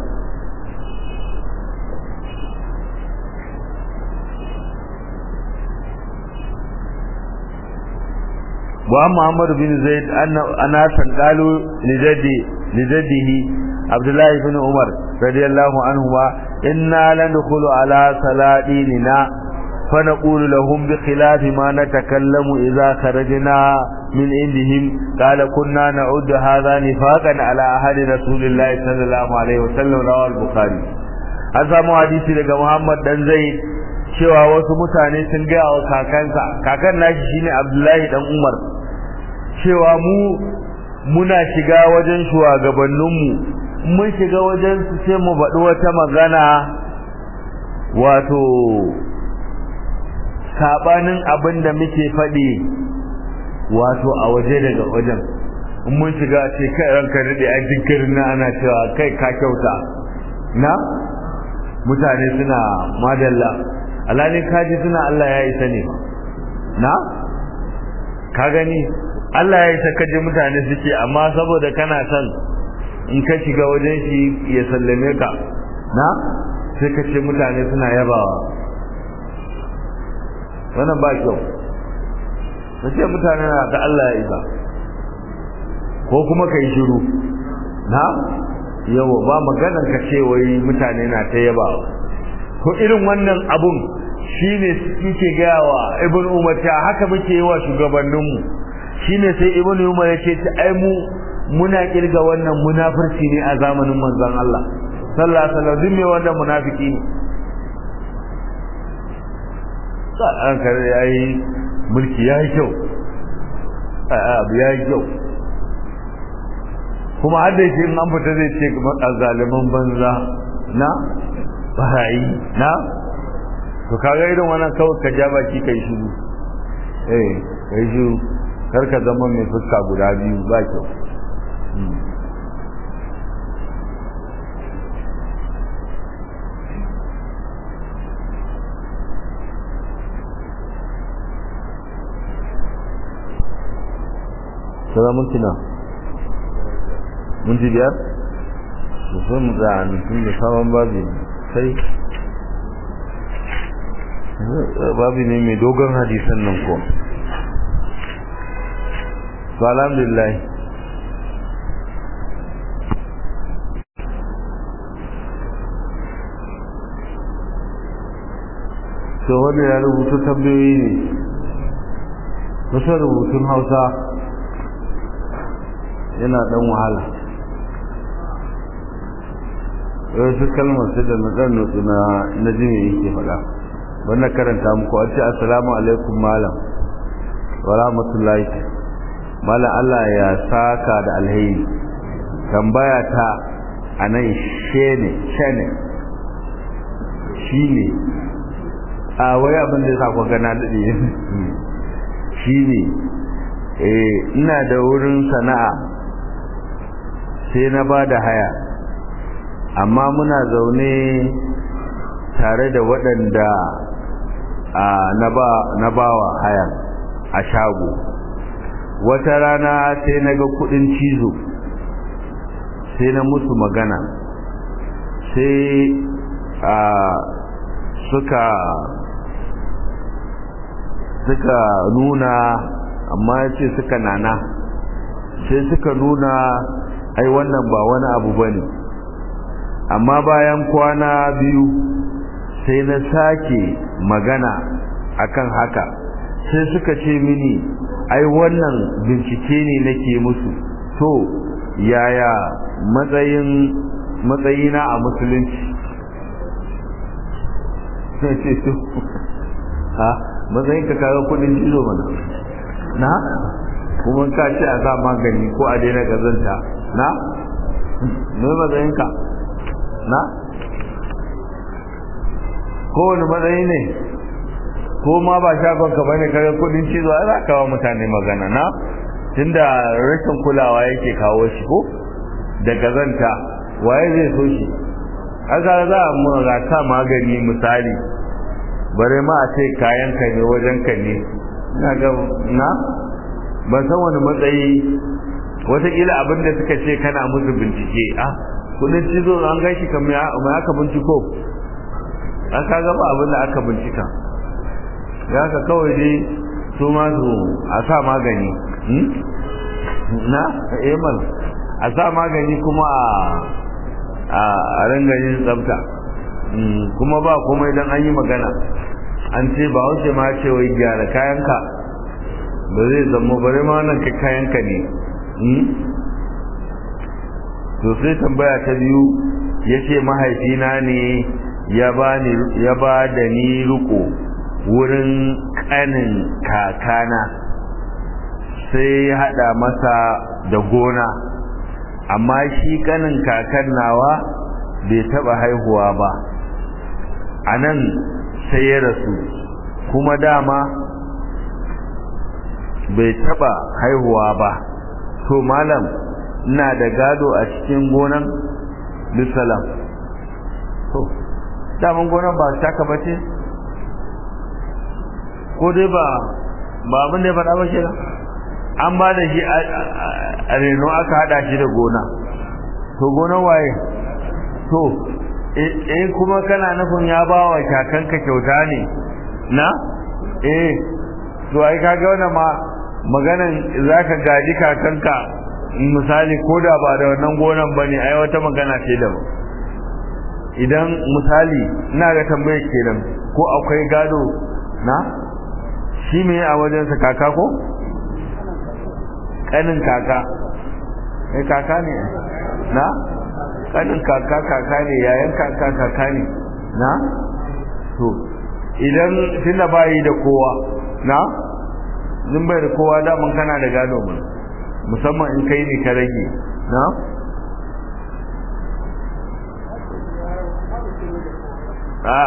wa Muhammad bin Zaid ana san qalu li jaddi li jaddihi Abdullah ibn Umar radiyallahu anhu wa inna lanadkhulu ala saladinina fa naqulu lahum bi khilafi ma natakallamu idza kharajna min indihim qala kunna na'uddu hadha nifaqan ala ahadi rasulillahi sallallahu alaihi wasallam rawahu al-bukhari an samu hadisi daga Muhammad dan Zaid cewa wasu mutane sun gaya wa kakansa kakan nashi shine Abdullahi dan Umar cewa mu muna shiga wajen shugabanninmu mun shiga wajen su sai mu baɗi wata magana wato sabanin abin da muke faɗi wato a waje daga wajen in mun shiga ce kai ranka daɗe a jinkirin na ana cewa kai ka kyauta na mutane suna madalla alhalin kaji suna Allah ya isa ne na ka gani Allah ya isa kaji mutane suke amma saboda kana son in ka shiga wajen shi ya sallame ka na sai ka ce mutane suna yabawa wannan ba kyau ka ce mutane na da Allah ya isa ko kuma ka yi shiru na yawa ba maganar ka ce wai mutane na ta yabawa ko irin wannan abun shine suke gaya wa ibn umar ta haka muke yi wa shugabanninmu shine sai ibn umar ya ce ai mu muna kirga wannan munafurci ne a zamanin manzon Allah sallallahu alaihi wasallam duk me wannan munafiki ne sai an kare yayi mulki yayi kyau abu yayi kyau kuma har da yake in an fita zai ce zaliman banza na barayi na to kaga irin wannan kawai ka ja baki kai shiru eh kai shiru kar ka zama mai fuska guda biyu ba kyau Sada minti na? Minti biyar? Sosai mu za a nufin da sabon babi sai babi ne mai dogon hadisan nan ko. To alhamdulillah. To wanda ya rubuta tambayoyi ne. Wasu rubutun Hausa yana dan wahala wasu kalmar sai da nadan nutsu na na jini yake faɗa wannan karanta muku a ce assalamu alaikum malam wa rahmatullahi malam Allah ya saka da alheri tambaya ta anan shene shene shine a wai abin da ya sa ku gana dade shine eh ina da wurin sana'a sai na ba da haya amma muna zaune tare da waɗanda na ba wa haya a shago wata rana sai na ga kudin cizo sai na musu magana sai a suka suka nuna amma ya ce suka nana sai suka nuna ai wannan ba wani abu ba ne amma bayan kwana biyu sai na sake magana akan haka sai suka ce mini ai wannan bincike ne nake musu to yaya matsayin matsayina a musulunci sai ce to ha matsayin ka kaga kudin jizo mana na kuma ka ce a sa magani ko a daina gazanta na me matsayinka na kowane matsayi ne ko ma ba shagonka bane kaga kudin cizo ai za ka wa mutane magana na tunda rashin kulawa yake kawo shi ko da gazanta waye zai so shi aka za a mu ga ta magani misali bare ma a ce kayan ka ne wajen ka ne ina ga na ban san wani matsayi wataƙila abin da suka ce kana musu bincike ah kudin cizo an gan shi kamar mai aka binciko an ka gaba abin da aka bincika ya ka kawai dai su ma su a sa magani na emal a sa magani kuma a rangayin tsafta kuma ba kuma idan an yi magana an ce ba wace ma ce wai gyara kayanka ba zai zama bare ma wannan kai kayanka ne to sai tambaya ta biyu ya ce mahaifina ne ya ba da ni riko wurin kanin kakana sai ya hada masa da gona amma shi kanin kakan nawa bai taba haihuwa ba a nan sai ya rasu kuma dama bai taba haihuwa ba to malam ina da gado a cikin gonan bisalam to daman gonan ba taka ba ce ko dai ba ba abin da ya faɗa ba shi an ba da shi a reno aka haɗa shi da gona to gonan waye to eh kuma kana nufin ya ba wa kakanka kyauta ne na eh to ai kaga wannan ma maganan zaka gaji kakanka misali ko da ba da wannan gonan bane ai wata magana ce da idan misali ina ga tambaye kenan ko akwai gado na shi me a wajen sa kaka ko kanin kaka eh kaka ne na kanin kaka kaka ne yayan kaka kaka ne na to idan tunda bayi da kowa na zin bai da kowa daman kana da gado mu musamman in kai ne ka rage na a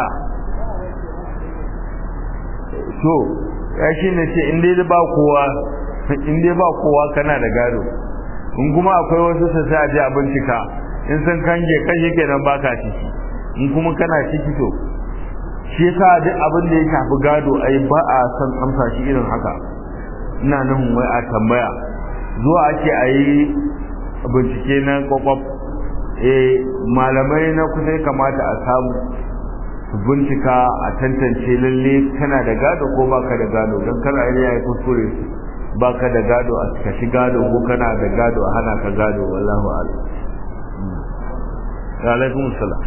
to ya shi ne ce in dai ba kowa in dai ba kowa kana da gado in kuma akwai wasu su sa ji a bincika in sun kange kashe kenan baka ciki in kuma kana ciki to shi yasa duk abin da ya shafi gado ai ba a san amsa shi irin haka ina nan wai a tambaya zuwa ake a yi bincike na kwakwaf eh malamai na kusa ya kamata a samu su bincika a tantance lalle kana da gado ko baka da gado don kar a yi kuskure baka da gado a kashi gado ko kana da gado a hana ka gado wallahu a'lam wa alaikum assalam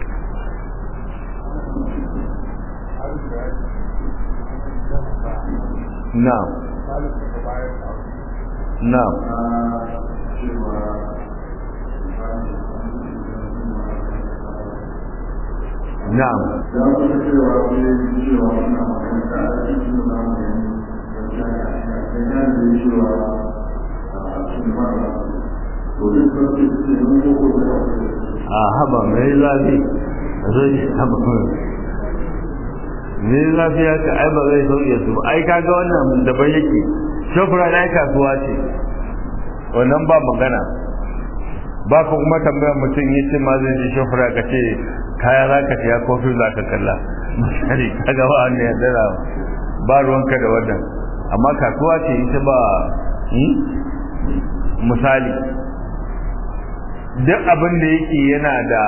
na'am na'am na'am a haba mai zafi zai haba ne lafiya ka ai ba zai sauke su ba ai kaga wannan daban yake shofra na kasuwa ce wannan ba magana ba ka kuma tambayar mutum yi ce ma zai ji shofra ka ce kaya za ka siya kofi za ka kalla misali kaga ba wanda ya dara ba ruwanka da wannan amma kasuwa ce ita ba misali duk abin da yake yana da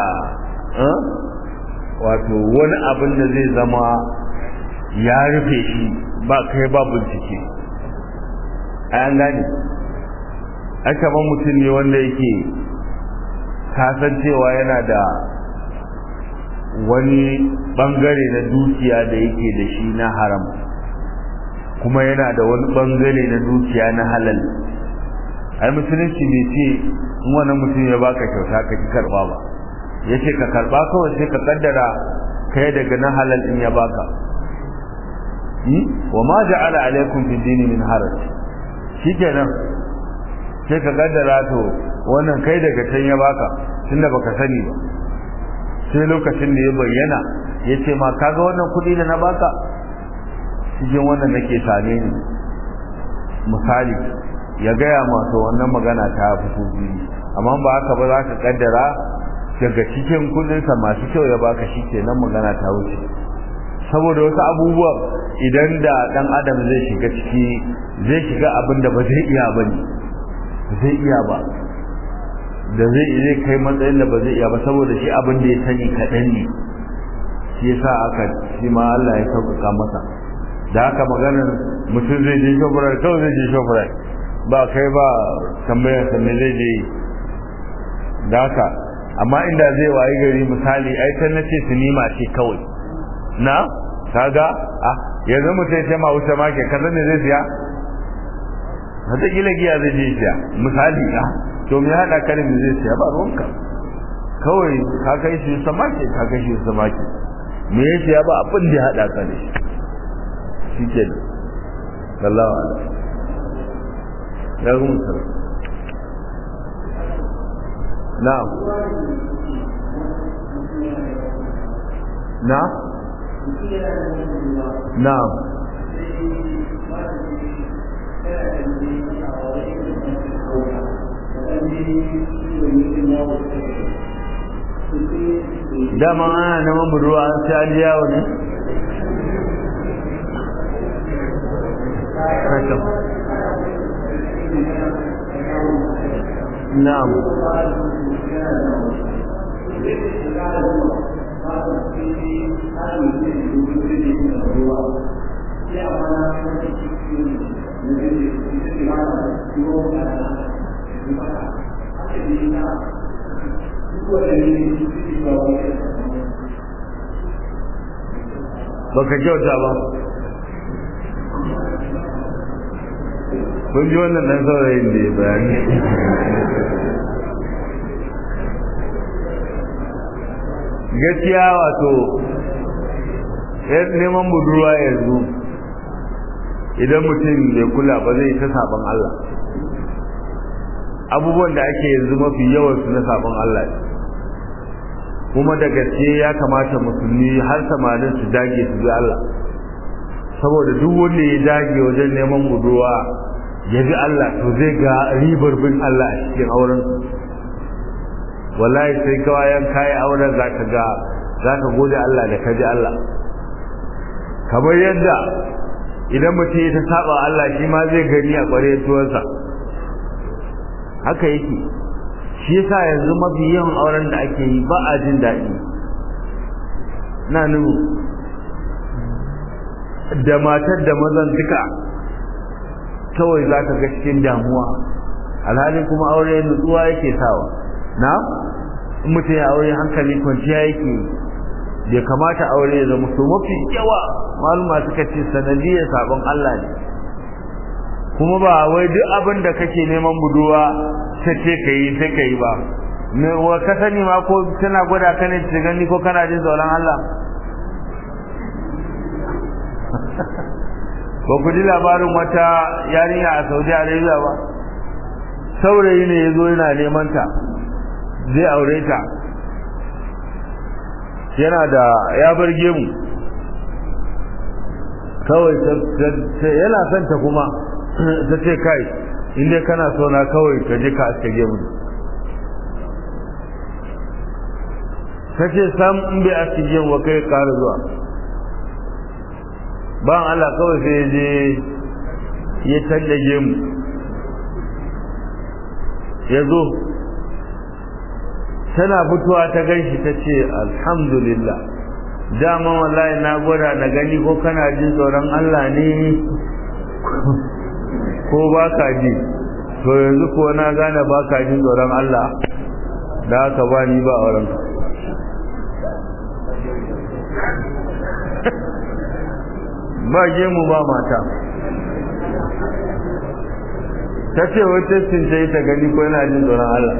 wato wani abin da zai zama ya rufe shi ba kai ba bincike an gane aka ban mutum ne wanda yake kasancewa yana da wani bangare na dukiya da yake da shi na haram kuma yana da wani bangare na dukiya na halal ai musulunci bai ce in wani mutum ya baka kyauta ka ki karba ba ya ce ka karba kawai sai ka kaddara kai daga na halal in ya baka wa ma ja'ala alaikum fi dini min haraj shikenan sai ka kaddara to wannan kai daga can ya baka tunda baka sani ba sai lokacin da ya bayyana ya ce ma kaga wannan kuɗi da na baka cikin wannan nake same ni misali ya gaya masu wannan magana ta fito biyu amma ba haka ba za ka kaddara daga cikin kudinsa masu kyau ya baka shi ke nan magana ta wuce saboda wasu abubuwan idan da dan adam zai shiga ciki zai shiga abin da ba zai iya ba ne zai iya ba da zai zai kai matsayin da ba zai iya ba saboda shi abin da ya sani kaɗan ne shi yasa aka shi ma Allah ya sauƙaƙa masa da haka maganar mutum zai je shofurar kawai zai je shofurar ba kai ba tambayar sa me zai je da haka amma inda zai wayi gari misali ai kan nace sinima ce kawai na kaga ah yanzu mutum ya ce ma wuce ma ke kaza ne zai siya wata kila giya zai je siya misali ah to me hada karin me zai siya ba ruwanka kawai ka kai shi samake ka kai shi samake me ya siya ba abin da ya hada ka ne shi ke da sallallahu alaihi ya gumu sallallahu na'am na na'am dama ana neman budurwa an sai an yawo ne na'am baka kyauta ba kun ji wannan dan saurayin da ya bayani gaskiya wato neman budurwa yanzu idan mutum bai kula ba zai ta sabon Allah abubuwan da ake yanzu mafi yawan su na sabon Allah kuma da gaske ya kamata musulmi har samanin su dage su bi Allah saboda duk wanda ya dage wajen neman budurwa ya bi Allah to zai ga ribar bin Allah a cikin auren wallahi sai kawayan kayi auren zaka ga zaka gode Allah da kaji Allah kamar yadda idan mutum ya ta saba Allah shi ma zai gani a ƙwarya tuwansa haka yake shi yasa yanzu mafi yawan auren da ake yi ba a jin daɗi na nuna da matar da mazan duka kawai za ka ga cikin damuwa alhalin kuma aure nutsuwa yake sawa na in mutum ya aure hankali kwanciya yake bai kamata aure ya zama so mafi yawa maluma suka ce sanadiyar sabon Allah ne kuma ba wai duk abin da kake neman buduwa ta ce ka yi sai ka yi ba wa ka sani ma ko tana gwada ka ne ta gani ko kana jin tsoron Allah ba ku ji labarin wata yarinya a Saudi Arabia ba saurayi ne ya zo yana neman ta zai aure ta yana da ya bar gemu kawai yana son ta kuma ta ce kai inda kana so na kawai ka je ka aske gemu ta ce sam in bai aske gemu wa kai ƙara zuwa ban Allah kawai sai ya je ya canja gemu ya zo tana fitowa ta ganshi ta ce alhamdulillah dama wallahi na gwada na gani ko kana jin tsoron Allah ne ko ba ka ji to yanzu ko na gane ba ka jin tsoron Allah da haka ba ni ba auren ba gemu ba mata ta ce wata cince ta gani ko yana jin tsoron Allah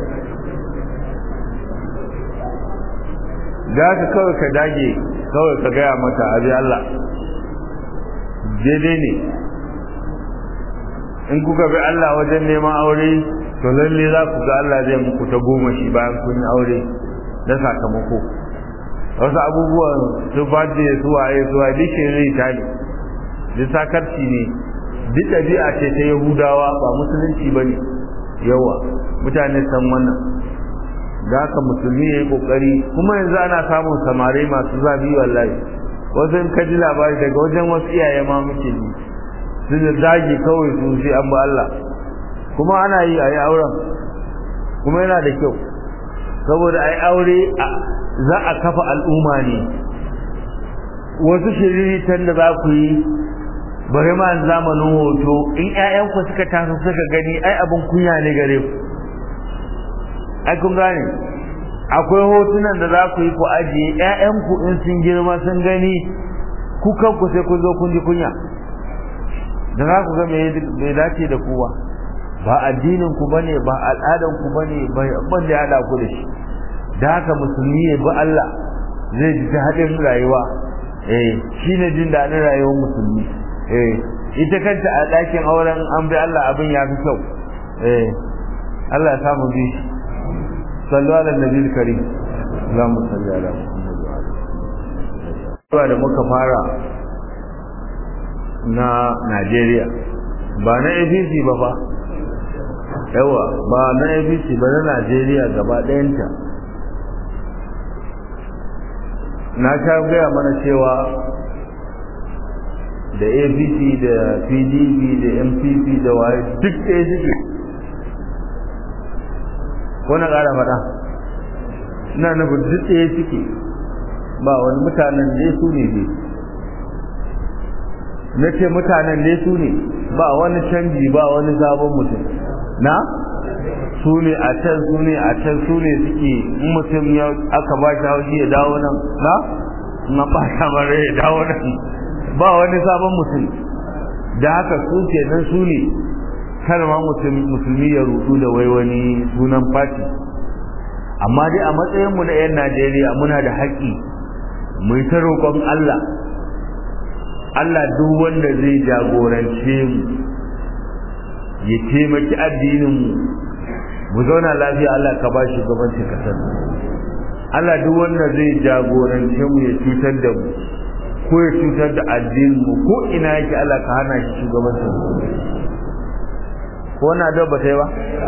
da ka kawai ka dage kawai ka gaya mata abi Allah daidai ne in kuka bi Allah wajen neman aure to lalle za ku ga Allah zai muku ta goma shi bayan kun yi aure na sakamako wasu abubuwan su bade su waye su waye duk zai tali duk sakarci ne duk ɗabi'a ce ta yahudawa ba musulunci ba ne yawa mutane san wannan da haka musulmi ya yi ƙoƙari kuma yanzu ana samun samari masu zafi wallahi wasu in ka ji labari daga wajen wasu iyaye ma muke ji su da zagi kawai su sai an ba Allah kuma ana yi a yi auren kuma yana da kyau saboda ai aure za a kafa al'umma ne wasu shiriritan da za ku yi bari ma zamanin hoto in ƴaƴanku suka taso suka gani ai abin kunya ne gare ku ai kun gane akwai hotunan da za ku yi ku ajiye ƴaƴanku in sun girma sun gani ku kanku sai kun zo kun ji kunya da za ku ga me dace da kowa ba addinin ku bane ba al'adan ku bane ban da hada ku da shi da haka musulmi ya bi Allah zai ji daɗin rayuwa eh shine jin daɗin rayuwar musulmi eh ita kanta a ɗakin auren an bi Allah abin ya fi kyau eh Allah ya samu bi sallu ala nabi karim Allahumma salli ala Muhammad wa ala da muka fara na Najeriya ba na APC ba fa yawa ba na APC ba na Najeriya gaba ɗayanta na sha gaya mana cewa da apc da pdp da mpp da waye duk ɗaya suke ko na ƙara faɗa ina nufin duk ɗaya suke ba wani mutanen ne su ne dai na ce mutanen ne su ne ba wani canji ba wani sabon mutum na su ne a can su ne a can su ne suke in mutum ya aka ba shi haushi ya dawo nan na na ba shi mara ya dawo nan ba wani sabon mutum da haka su ke nan su ne kar ma musulmi ya rudu da wai wani sunan fati amma dai a matsayinmu na 'yan najeriya muna da haƙƙi mu ta roƙon allah allah duk wanda zai jagorance mu ya taimaki addininmu mu zauna lafiya allah ka ba shi gabancin kasar allah duk wanda zai jagorance mu ya cutar da mu ko ya cutar da addinin mu ko ina yake Allah ka hana shi shugabancin ko na da ba sai ba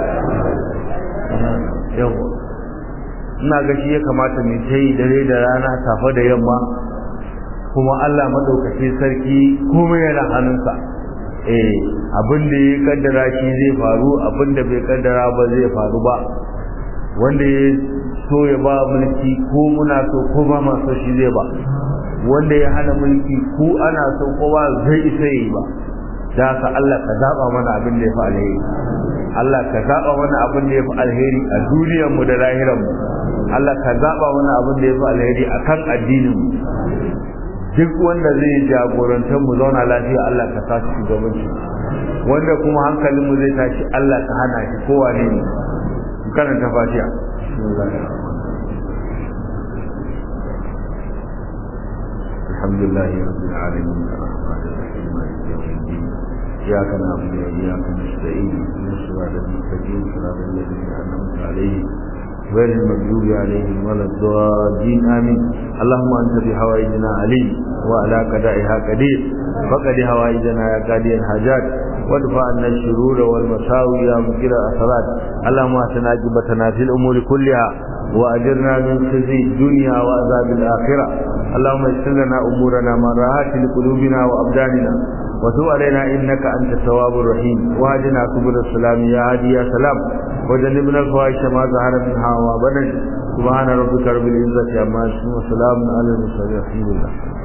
yawa ina ga shi ya kamata mu ta yi dare da rana safe da yamma kuma Allah madaukakin sarki komai yana hannunsa eh abin da ya kaddara shi zai faru abin da bai kaddara ba zai faru ba wanda ya so ya ba mulki ko muna so ko ba ma so shi zai ba wanda ya hana mulki ko ana son kowa zai isa yi ba da haka Allah ka zaba mana abin da ya fi alheri Allah ka zaba mana abin da ya fi alheri a duniyar mu da lahirar mu Allah ka zaba mana abin da ya fi alheri a kan addinin mu duk wanda zai jagorantar mu zauna lafiya Allah ka sa shi shugabanci wanda kuma hankalin mu zai tashi Allah ka hana shi kowa ne ne karanta fatiha الحمد لله رب العالمين الرحمن الرحيم مالك يوم الدين اياك نعبد واياك نستعين اهدنا الصراط المستقيم صراط الذين انعمت عليهم غير المغضوب عليهم ولا الضالين امين اللهم انت بحوائجنا عليم وعلى قضائها قدير فقد حوائجنا يا قاضي الحاجات وادفع عنا الشرور والمساوي يا مكر الاثرات اللهم اهتنا عاقبتنا في الامور كلها واجرنا من خزي الدنيا وعذاب الاخره اللهم يسر لنا امورنا ما راحت لقلوبنا وابداننا وتب علينا انك انت التواب الرحيم واهدنا سبل السلام يا هادي يا سلام وجنبنا الفواحش ما ظهر منها وما بطن سبحان ربك رب العزه عما يصفون وسلام على المرسلين الحمد لله